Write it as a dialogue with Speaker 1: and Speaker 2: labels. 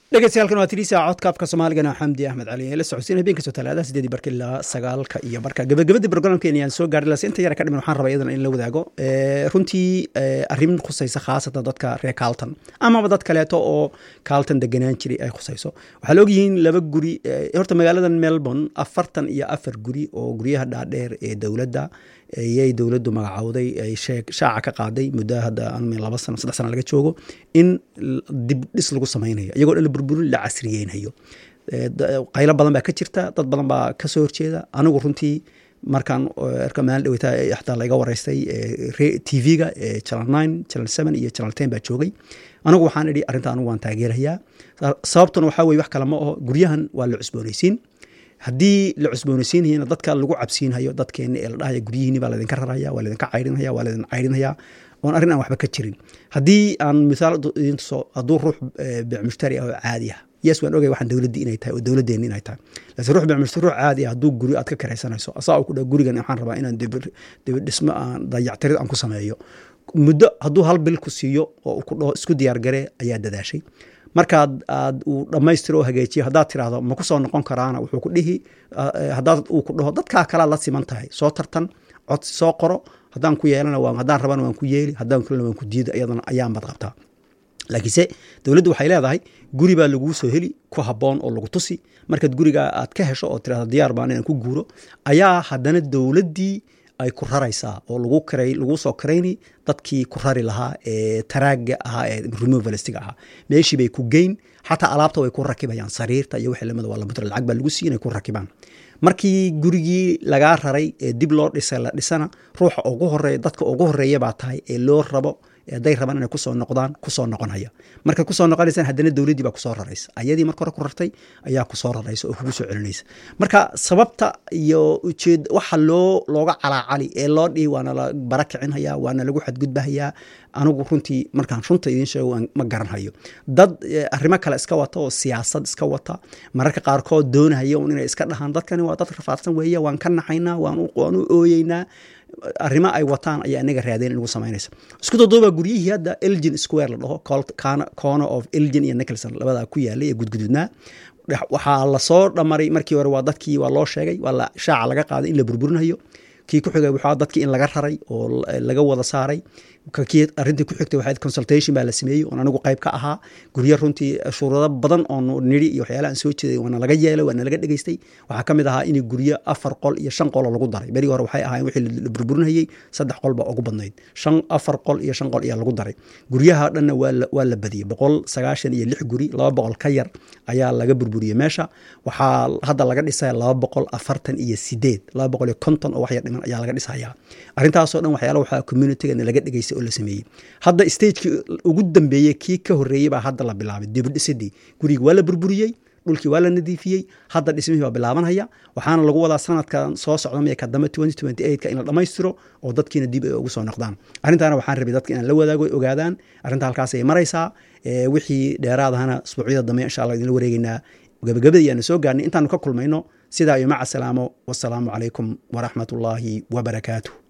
Speaker 1: dhegeystayaal waa tiriisa codkaafka soomaaligana xamdi axmed cali ee la socodsiin habeen kastoo talaadaha sideedii barka ilaa sagaalka iyo barka gabagabadii barnaamijkeena ayaan soo gaari lase inta yara ka dhiman waxaan rabaa iyadana in la wadaago runtii arrin khusaysa khaasatan dadka reer carlton amaba dad kaleeto oo carlton deganaan jiray ay khusayso waxaa la ogyihiin laba guri horta magaaladan melbourne afartan iyo afar guri oo guryaha dhaadheer ee dowladda ayay dowladdu magacowday ay shaaca ka qaaday muddo hadda laba sano saddex sana laga joogo in dib dhis lagu samaynayo iyagoo dhan la burburin la casriyeynayo qaylo badan baa ka jirta dad badan baa ka soo horjeeda anigu runtii markaan erka maalin dhaweyta xataa laiga wareystay t v-ga channel nine channel seven iyo channel ten baa joogay anigu waxaan idhi arrinta anigu waan taageerayaa sababtuna waxaa weye wax kale ma aho guryahan waa la cusboonaysiin haddii la cusboonaysiinayana dadka lagu cabsiinhayo dadkeena ee la dhahaya guryihiini baa laydinka raraya waa laydinka cayrinhaya waa laydin cayrinhaya oon arrin aan waxba ka jirin haddii aan misaal idin tuso hadduu ruux bicmushtari ah oo caadi ah yes waan ogay waxaan dowladdii inay tahay oo dowladdeeni inay tahay laakiin ruux bicmushtari ruux caadi ah hadduu guri aad ka karaysanayso asaa uu ku dhaha gurigan waxaan rabaa inaan dibidhismo aan dayactirid aan ku sameeyo muddo hadduu hal bil ku siiyo oo uu ku dhaho isku diyaargaree ayaa dadaashay markaad aad uu dhammaystiro oo hagaajiyo haddaad tiraahdo ma ku soo noqon karaana wuxuu ku dhihi haddaad uu ku dhaho dadkaa kalaa la siman tahay soo tartan codsi soo qoro haddaan ku yeelana haddaan rabana waan ku yeeli haddaan kulana waan ku diida iyadana ayaanbad qabtaa laakiinse dowladdu waxay leedahay guri baa laguu soo heli ku habboon oo lagu tusi markaad gurigaa aad ka hesho oo tirahdo diyaar baan inaan ku guuro ayaa haddana dowladdii ay ku raraysaa oo lagu karay lagu soo karayni dadkii ku rari lahaa ee taraaga ahaa ee removalistiga ahaa meeshii bay ku geyn xataa alaabta way ku rakibayaan sariirta iyo wixii lamida waa lamutr lacag baa lagu siiy inay ku rakibaan markii gurigii lagaa raray ee dib loo dhisay la dhisana ruuxa ugu horeeya dadka ugu horeeya baa tahay ee loo rabo hadday rabaan inay kusoo noqdaan kusoo noqonaya marka kusoo noqonaysaan haddana dowladdii baa kusoo raraysa ayadii marka hore ku rartay ayaa kusoo raraysa oo kugu soo celinaysa marka sababta iyo ujeed waxa loo looga calaacali ee loo dhihi waana la bara kicinhayaa waana lagu xadgudbahayaa anigu runtii markaan runta idiin sheego ma garanhayo dad arrimo kale iska wata oo siyaasad iska wata mararka qaarkood doonahaya un inay iska dhahaan dadkani waa dad rafaadsan weeye waan ka naxaynaa waan u ooyeynaa arrimo ay wataan ayaa inaga raadeen inagu samaynaysa isku dadoobaa guryihii hadda elgin square la dhaho corner of elgin iyo nicholson labadaa ku yaalay ee gudgududnaa waxaa lasoo dhamaray markii hore waa dadkii waa loo sheegay waa la shaaca laga qaaday in la burburinayo kii ku xigay waxaa dadkii in laga raray oo laga wada saaray kii arrintii ku xigtay waxayd consultation baa la sameeyey oon anigu qayb ka ahaa guryo runtii shuruudo badan oo nidhi iyo waxyaalaha aan soo jeeday waana laga yeelay waana laga dhegeystay waxaa ka mid ahaa in guryo afar qol iyo shan qoloo lagu daray berigi hore waxay ahaayeen wixii la burburinayey saddex qol baa ugu badnayd shan afar qol iyo shan qol ayaa lagu daray guryaha dhanna waa la badiyey boqol sagaashan iyo lix guri laba boqol ka yar ayaa laga burburiyey meesha waxaa hadda laga dhisaya laba boqol afartan iyo sideed laba boqol iyo konton oo waxyar dhiman ayaa laga dhisayaa arrintaasoo dhan waxyaala waxaa communitygana laga dhegeystay oo la sameeyey hadda stagekii ugu dambeeyey kii ka horreeyey baa hadda la bilaabay dibidhisidii gurigi waa la burburiyey dhulkii waa la nadiifiyey hadda dhismihii baa bilaabanhaya waxaana lagu wadaa sanadkan soo socda maya kadambe ka in la dhammaystiro oo dadkiina dib ay ugu soo noqdaan arrintaana waxaan rabay dadka inaan la wadaago ay ogaadaan arrinta halkaas ay maraysaa wixii dheeraadahana isbuucyada dambe insha allah idinla wareegeynaa gabagabadii ayaanu soo gaarnay intaanu ka kulmayno sidaa iyo maca salaamo wasalaamu calaykum waraxmat ullaahi wabarakaatuh